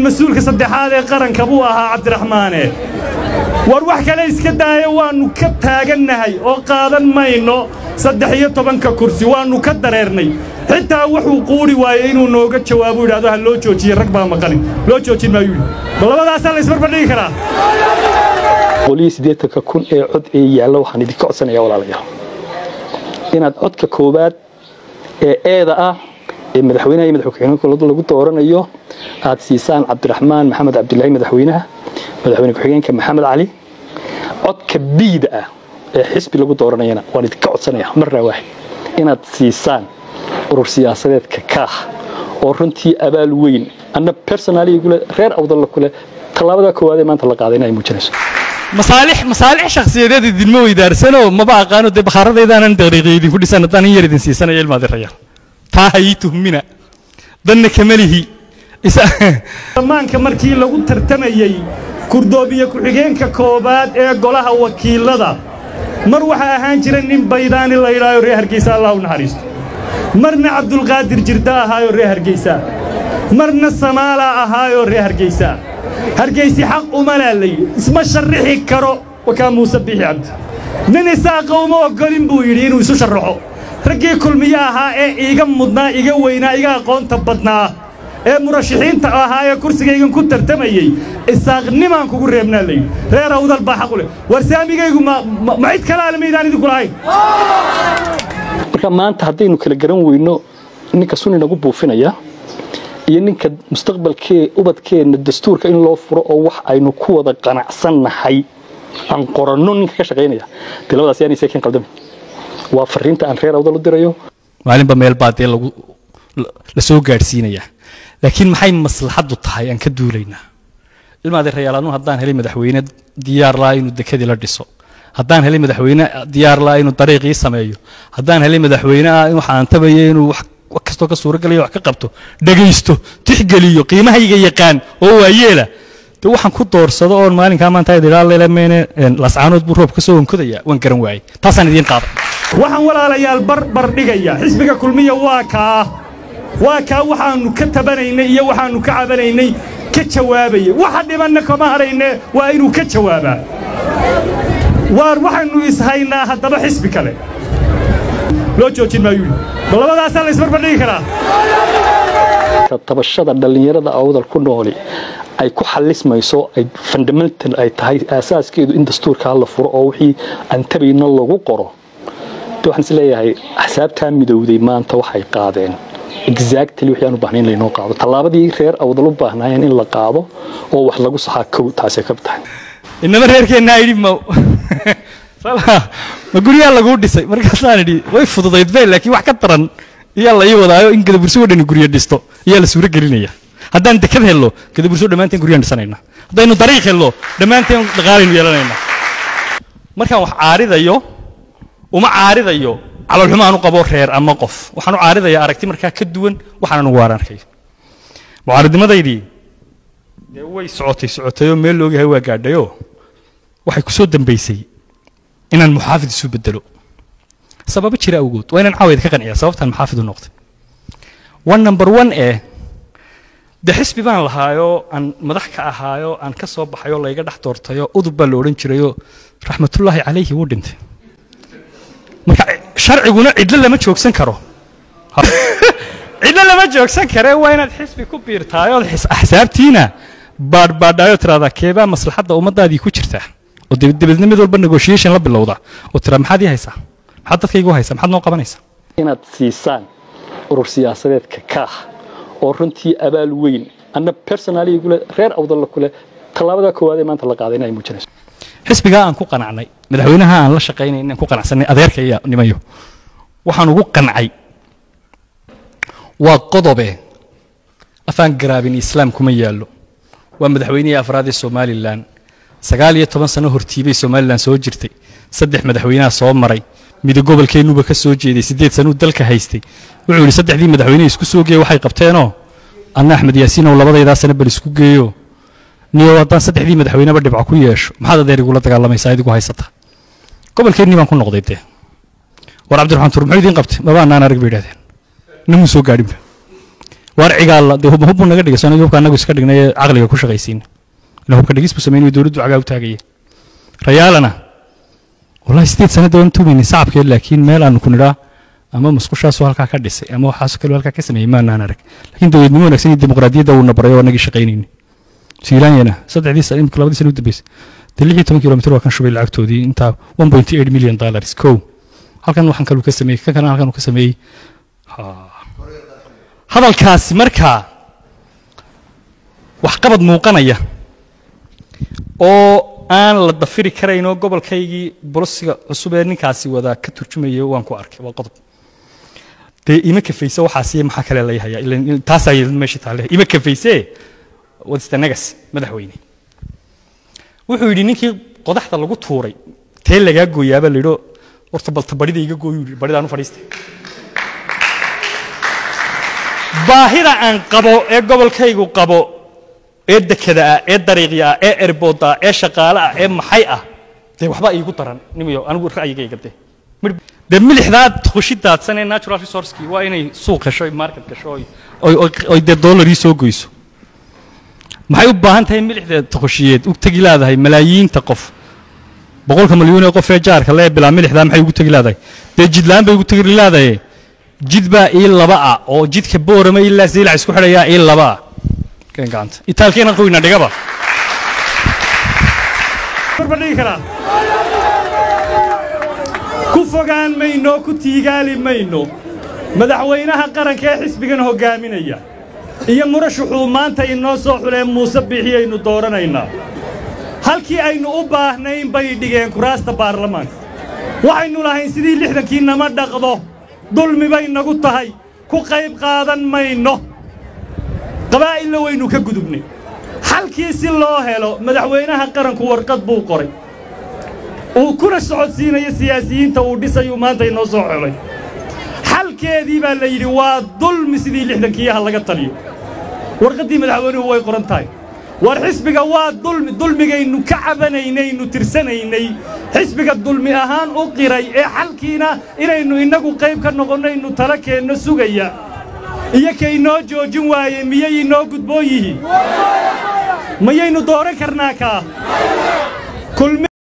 mas-uulka saddexaad ee qaranka buu ahaa cabdiraxmaane war wax kale iska daaya waannu ka taagannahay oo qaadan mayno saddex iyo tobanka kursi waannu ka dareernay xitaa wuxuu quuri waayey inuu nooga jawaabo yidhahdo ha loo joojiye rag baa maqanin loo joojin maayuu yidhi ma labadaasaa la isbarbardhigi karaa qolihii siddeetanka kun ee cod ee yaalla waxaan idinka codsanayaa walaalayaal inaad codka koowaad ee eeda ah ee madaxweynaha iyo madaxweyne lagu dooranayo aad siisaan cabdiraxmaan maxamed cabdilaahi madaxweynaha madaxweyne ku-xigeenka maxamed cali codka biida ah ee xisbi lagu dooranayana waan idinka codsanayaa marnaa waaxid inaad siisaan urur siyaasadeedka kaah oo runtii abaal weyn anna personaaligule reer awdalla kule tallaabada koowaad ee maanta la qaadayna ay muujinayso masaalix masaalix shakhsiyadeed idinma weydaarsano maba aqaano dee bakhaaradaydaanan daqiiqiyo idinku dhisan haddaan in yar idin siisanaya ilmaadirayaal taa ha ii tuhmina danna kamalihi dhammaanka markii lagu tartamayey kurdoobiye ku-xigeenka koowaad ee golaha wakiilada mar waxaa ahaan jira nin baydaani la yidhaayo reer hargeysa allah u naxariisto marna cabdulqaadir jirda ahaayoo reer hargeysa marna samaalaa ahaayoo reer hargeysa hargeysi xaq umalaa la yidhi isma sharrixi karo wakaa muuse biixi cabdi nin isaaqa uma oggolin buu yidhi inuu isu sharraxo raggii kulmiye ahaa ee iiga mudnaa iga weynaa iga aqoonta badnaa ee murashaxiinta ahaa ee kursigaygan ku tartamayey isaaqnimaan kugu reebnaa layidhi reer awdal baa xaqu leh war saamigaygu ma cid kalaale maydaan idinku lahayn marka maanta haddaynu kala garan weyno ninka suni nagu buufinaya iyo ninka mustaqbalkee ubadkeenna dastuurka in loo furo oo wax aynu ku wada qanacsannahay aan qoranno ninka ka shaqaynaya dee labadaas yaanay seekeen qaldami waa fariinta aan reer awdal u dirayo maalinba meel baa dee lagu la soo gaadhsiinayaa laakiin maxay maslaxaddu tahay aan ka duulaynaa ilmaadeerayaal anu haddaan helay madaxweyne diyaar laa inuu dekadii la dhiso haddaan helay madaxweyne diyaar laa inuu dariiqii sameeyo haddaan helay madaxweyne ah waxaan tabayo inuu wax kastoo ka suuragalayo wax ka qabto dhegaysto tixgeliyo qiimahayga yaqaan oo waayeela de waxaan ku doorsado oon maalinkaa maanta idilaalelemeene lascaanood buu roob ka soo wankodaya waan garan waayey taasaan idiin qaaday waxaan walaalayaal barbar dhigaya xisbiga kulmiya waa kaa waa kaa waxaannu ka tabanaynay iyo waxaannu ka cabanaynay ka jawaabayay waxa dhibanna kama hadhayne waa inuu ka jawaabaa waar waxaynu ishaynaa haddaba xisbi kale loo joojin maayuu yidhi ma labadaasaa la isbarbardhigi karaa tabashada dhallinyarada awdal ku nooli ay ku xalismayso ay fundamental ay tahay aasaaskeedu in dastuurkaa la furo oo wixii aan tabayna lagu qoro de waxaan is leeyahay axsaabtaa midowday maanta waxay qaadeen exactly wixii aan u baahnayn laynoo qaado tallaabadii reer awdal u baahnaayeen in la qaado oo wax lagu saxaa kow taasay ka tahay inama reerkeennaa yidhi ma ma guryaa laguu dhisay markaasaan idhi way fududayd be laakiin wax ka daran iyaa la ii wadaayo in gadaburso dhani guryo dhisto iyaa la suuro gelinaya haddaan dekad hello gadaburso dhammaanteen guryaan dhisanayna haddaynu dariiq hello dhammaanteen dhaqaalaynu yeelanayna markaan wax caaridayo uma caaridayo calolxumo aan u qabo reer ama qof waxaan u caaridayaa aragti markaa ka duwan waxaan anugu waan arkay mucaaridnimadaydii dee way socotay socotayoo meel loogahay waa gaadhayoo waxay ku soo dambaysay inaan muxaafid isu bedelo sababo jira awgood waa inaan caawayd ka qanciya sababtaan muxaafid u noqday one number one ee de xisbi baan lahaayoo aan madax ka ahaayoo aan ka soo baxayoo layga dhex doortayoo udub baa la odhan jirayoo raxmatullaahi calayhi wuu dhintay marka sharciguna cidlo lama joogsan karo cidlo lama joogsan kare waa inaad xisbi ku biirtaayood axsaabtiina baadhbaadhaayoo tiraahdaa keebaa maslaxadda ummaddaadii ku jirtaa oo dabeedna mid walba negotiation la bilowda oo tiraa maxaad ii haysaa maxaad dadkaygu haysaa maxaad noo qabanaysaa inaad siisaan urur siyaasadeedka kaah oo runtii abaal weyn anna personaaligule reer awdalla kule tallaabada koowaad ee maanta la qaadayna ay muujinayso xisbigaa aan ku qanacnay madaxweynaha aan la shaqaynay inaan ku qanacsanay adeerka iyo nimayo waxaan ugu qancay waa qodobe afaan garaabin islaam kuma yaallo waa madaxweynihii afraad ee somalilan sagaal iyo toban sano hortiibay somalilan soo jirtay saddex madaxweynaha soo maray midig gobolkeennuba ka soo jeeday siddeed sanuu dalka haystay wuxuu yidhi saddexdii madaxweyne isku soo geeye waxay qabteenoo anna axmed yaasiinow labadaydaa sano bal isku geeyo niyo haddaan saddexdii madaxweyneba dhibco ku yeesho maxaad adeer igula dagaalamaysaa idigu haysata gobolkeennii baan ku noqday dee war cabdiraxmaan tuur muxuu idiin qabtay maba annaan arag bay idhahdeen namuu soo gaadhinba waar cigaalla dee hub hubbuu naga dhigay soo hubka annagu iska dhignay ee caqliga ku shaqaysiin ila hubka dhigis buu sameynaya dowladdu cagaa u taagaya rayaalana wallahi sideed sanada waan tuumaynin sacabkeed laakiin meel aanu ku nidhaa ama musqushaasoo halkaa ka dhisay ama waxaasoo kale halkaa ka sameeyey maanaan arag laakiin dowladnimo wanaagsan iyo dimuqraadiyadda uuna baray oo annagii shaqaynayni siilaanyana saddexdii sano imika labadii sano u dambeysay dee lix iyo toban kilomitir waa kan shubay lacagtoodii intaa one point eight million dollars kow halkan waxaan kaluu ka sameeyey kan kalena halkan uu ka sameeyey hadalkaasi markaa waxqabad muuqanaya oo aan la dafiri karayn oo gobolkaygii bolosiga cusub ee ninkaasi wadaa ka turjumaya waan ku arkay waa qodob dee ima kafayse waxaasiyo maxaa kale la yahayaa ilan taasaa yidhi meesha taale ima kafayse wadista nagas madaxweyne wuxuu yidhi ninkii qodaxda lagu tuuray tee lagaa gooyaaba la yidho horta balta barida iga gooyu yidhi baridaan u fadhiistay baahida aan qabo ee gobolkaygu qabo ee dekada ah ee dariiqya ah ee erbooda ah ee shaqaale ah ee maxay ah dee waxba iigu daran nimiyo anigu ra'yigayga dee dee milixdaa tuqshi daadsan ee natural resourcekii waa inay suuq hesho oy market gasho oy oy oy dee dollarii soo goyso maxay u baahan tahay milixda tuqushiyeed u tegi leedahay malaayiinta qof boqolka milyuun ee qof ee jaarka lee bilaa milixdaa maxay ugu tegi leedahay dee jidlaan bay ugu tegi leedahay jid baa ii laba ah oo jidka boorama ilaa siilac isku xidhayaa ii laba ah keen gacanta itaalkeena qoyna dhigaba barbadhigi karaa ku fogaan mayno ku tiigaali mayno madaxweynaha qaranka ee xisbigan hoggaaminaya iyo murashaxuu maanta inoo soo xuleen muuse biixiyaynu dooranaynaa halkii aynu u baahnayn bay dhigeen kuraasta baarlamaanka waxaynu lahayn sidii lixdankii nama dhaqdo dulmi bay nagu tahay ku qayb qaadan mayno qabaa'ilna waynu ka gudubnay xalkii si loo helo madaxweynaha qaranku warqad buu qoray uu kuna socodsiinayo siyaasiyiinta uu dhisayuu maanta inoo soo xelay xalkeedii baa la yidhi waa dulmi sidii lixdankiiyaha laga taliyo warqaddii madaxweynuhu way qoran tahay war xisbiga waa dulmi dulmigaynu ka cabanaynaynu tirsanaynay xisbiga dulmi ahaan u qiray ee xalkiina inaynu innagu qayb ka noqonnaynu tala keenno sugaya iyo kaynoo joojin waaye miyay inoo gudboon yihiin mayaynu dooran karnaa kaa